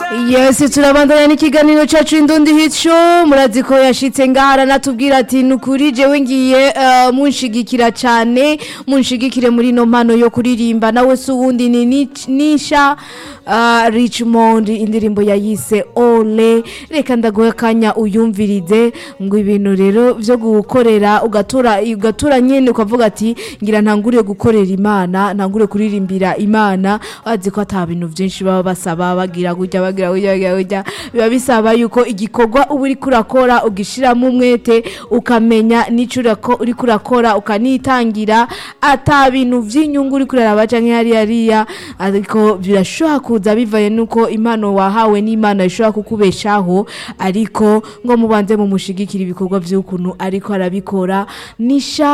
yesi turabandanya n'ikiganiro cyacu indundi hit show murazi ko yashitse ngaha aranatubwira ati ni ukuri jewe ngiye eh, munshigikira cyane munshigikire muri ino mpano yo kuririmba nawe si uwundi ni Nic- nisha ah, richmond indirimbo yayise ole reka ndaguhe akanya uyumvirize ngo ibintu rero byo gukorera ugatura ugatura nyine ukavuga ati ngira ntangure gukorera imana ntangure kuririmbira imana wazi ko ata bintu byinshi baba basaba bagira gutya bagira gutya bagira gutya biba bisaba yuko igikorwa uba uri kurakora ugishiramo umwete ukamenya n'icyo urako- uri kurakora ukanitangira ata bintu by'inyungu uri kuraraba canke hariya hariya ariko birashobora kuza bivaye nuko impano wahawe n'imana ishobora kukubeshaho ariko ngo mubanze mumushigikira ibikorwa by'ukuntu ariko arabikora nisha